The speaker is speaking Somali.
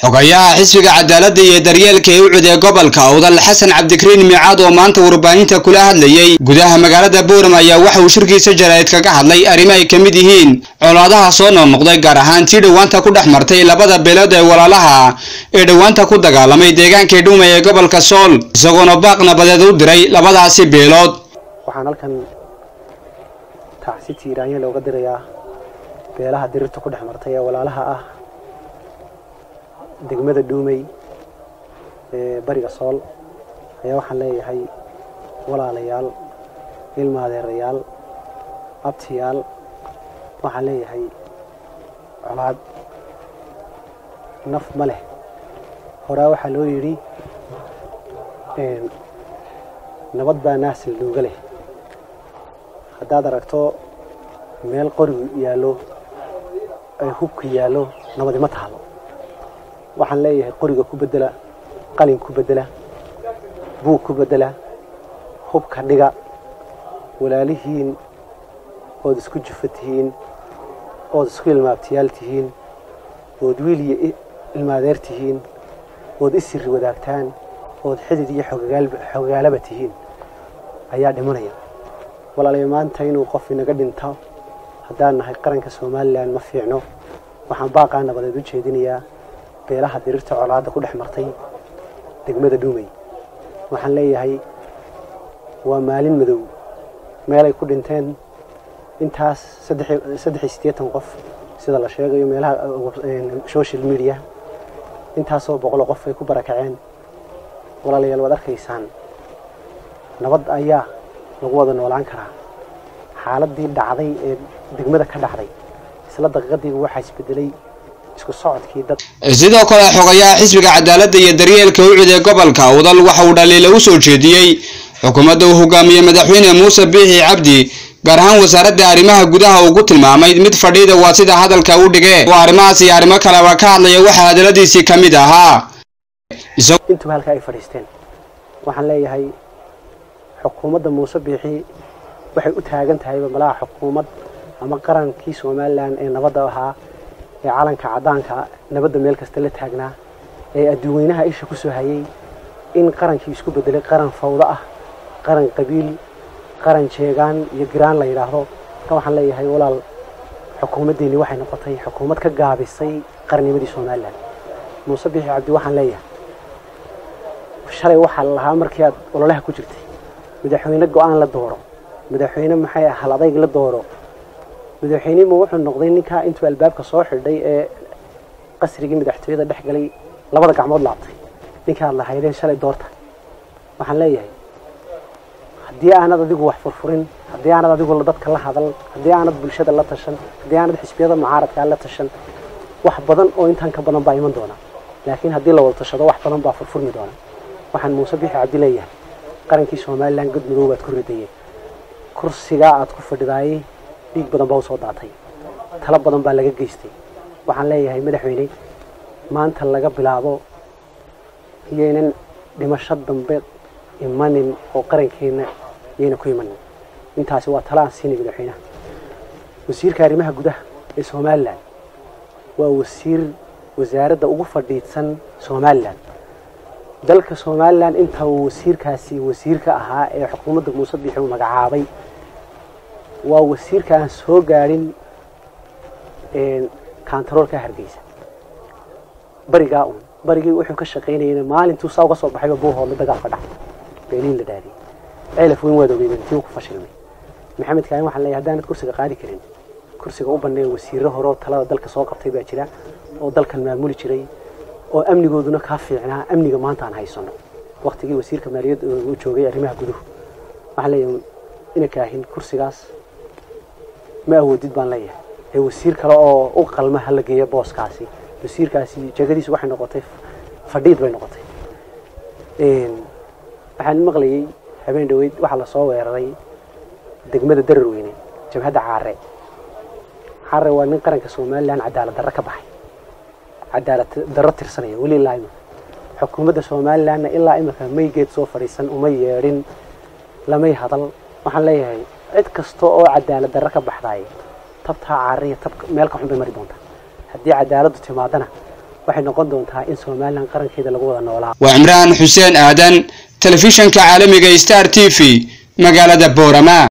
xogayaha xisbiga cadaaladda iyo daryeelka ee u cudee gobolka awdal xasan cabdikariin miicaad oo maanta warbaahinta kula hadlayey gudaha magaalada buuram ayaa waxa uu shirkiisa jaraa'id kaga hadlay arrimo ay ka mid yihiin colaadaha soo noqnoqday gaar ahaan tii dhowaanta ku dhex martay labada beelood ee walaalaha ee dhowaanta ku dagaalamay deegaankii dhuuma ee gobolka sool isagoona baaq nabadeed u diray labadaasi beelood waxaan halkan tacsi tiiraanya looga dirayaa beelaha dirirta ku dhex martay ee walaalaha ah degmada dhuumey ee bariga sool ayaa waxaan leeyahay walaalayaal ilmaadeerayaal abtiyaal waxaan leeyahay colaad naf ma leh horaa waxaa loo yidhi nabad baa naasil dhuuga leh haddaad aragto meel qorigu yaallo ay hubka yaallo nabadi ma taalo waxaan leeyahay qoriga ku bedela qalin ku bedela buug ku bedela hubka dhiga walaalihiin ood isku jufa tihiin ood isku ilmaabtiyaal tihiin ood wiil iyo ilmaadeer tihiin ood isiri wadaagtaan ood xidid iyo xogagaalaba tihiin ayaa dhimanaya walaalayo maanta inuu qof inaga dhinto haddaan nahay qaranka somalilan ma fiicno waxaan baaqaa nabadeed u jeedinayaa beelaha dirirta colaadda ku dhex martay degmada dhuumey waxaan leeyahay waa maalin madow meelay ku dhinteen intaas saddex iyo siddeetan qof sida la sheegayo meelaha social media intaasoo boqolo qof ay ku barakaceen walaalayaal waad arkaysaan nabad ayaa lagu wada noolaan karaa xaaladii dhacday ee degmada ka dhacday isla daqiiqadiiba waxaa isbedelay isku socodkii dad sidoo kale xogayaha xisbiga cadaaladda iyo daryeelka u cudee gobolka awdal waxa uu dhaliila u soo jeediyey xukuumadda uu hogaamiyey madaxweyne muuse biixi cabdi gaar ahaan wasaaradda arrimaha gudaha ugu tilmaamay mid fadhiida waa sida hadalka u dhigee oo arrimahaas iyo arrimo kaleba ka hadlaya waxaa hadaladiisii ka mid ahaa intuba halka ay fadhiisteen waxaan leeyahay xukuumadda muuse biixi waxay u taagan tahayba malaha xukuumad ama qarankii somalilan ee nabadda ahaa ee calanka caddaanka nabadda meel kasta la taagnaa ee adduuweynaha isha ku soo hayay in qarankii isku bedelay qaran fawdo ah qaran qabiil qaran jeegaan iyo giraan la yidhaahdo ka waxaan leeyahay walaal xukuumaddeeni waxay noqotay xukuumad ka gaabisay qarnimadii somalilan muuse biixi cabdi waxaan leeyahay shalay waxaa la lahaa markii aad ololaha ku jirtay madaxweyne go-aan la dooro madaxweyne maxay hal adayg la dooro madaxweynima wuxuu noqday ninkaa intuu albaabka soo xidhay ee qasrigii madaxtooyada dhex galay labada gacmood laabtay ninkaad lahaydeen shalay doorta waxaan leeyahay haddii aanad adigu wax furfurin haddii aanad adigu dadka la hadal haddii aanad bulshada la tashan haddii aanad xisbiyada mucaaradkaa la tashan wax badan oo intaan ka badan baa iman doona laakiin haddii la wada tashado wax badan baa furfurmi doona waxaan muuse bixi cabdi leeyahay qarankii somalilan god madow baad ku ridayeen kursigaa aad ku fadhidaayey dhiig badan baa usoo daatay talo badan baa laga geystay waxaan leeyahay madaxweyne maanta laga bilaabo iyaynan dhimasho dambe imanin oo qarankeena iyayna ku imanin intaasi waa talo aan siinay madaxweynaha wasiirka arrimaha gudaha ee somalilan waa wasiir wasaaradda ugu fadhiidsan somalilan dalka somalilan inta uu wasiirkaasi wasiirka ahaa ee xukuumadda muuse biixi uu magacaabay waa wasiirka aan soo gaadhin kantaroolka hargeysa barigaa un barigii wuxuu ka shaqaynayana maalintuu saa uga soo baxayba buuhoodla dagaal ka dhacay beeniin la dhaadiyey ceelaf weyn waad ogeydeen tii ku fashilmay maxamed kaahin waxaan leeyahay haddaanad kursiga qaadi karin kursiga u banneeya wasiirro horeo talada dalka soo qabtay baa jira oo dalkan maamuli jiray oo amnigooduna kaa fiicnaa amniga maanta aan haysano waktigii wasiirka maaliyadda uu joogay arrimaha guduhu waxaan leeyahay ina kaahin kursigaas ma awoodid baan leeyahay ee wasiir kale oo u qalma hala geeya booskaasi wasiirkaasi jegadiisu waxay noqotay fadhiid bay noqotay waxaan maqlayay habeen dhaweyd waxaa lasoo weeraray degmada dararweyne jabhadda caare caare waa nin qaranka somalilan cadaalad darro ka baxay cadaalad darro tirsanaya weli ilaa imika xukuumadda somalilanna ilaa imika maygeed soo fadhiisan uma yeedhin lamay hadal waxaan leeyahay cid kasta oo cadaalad darro ka baxdaay tabtaa caariya tab meel ka xun bay mari doontaa haddii cadaaladdu timaadana waxay noqon doontaa in somalilan qarankeeda lagu wada noolaa waa cimraan xuseen aadan telefishanka caalamiga star t v magaalada boorama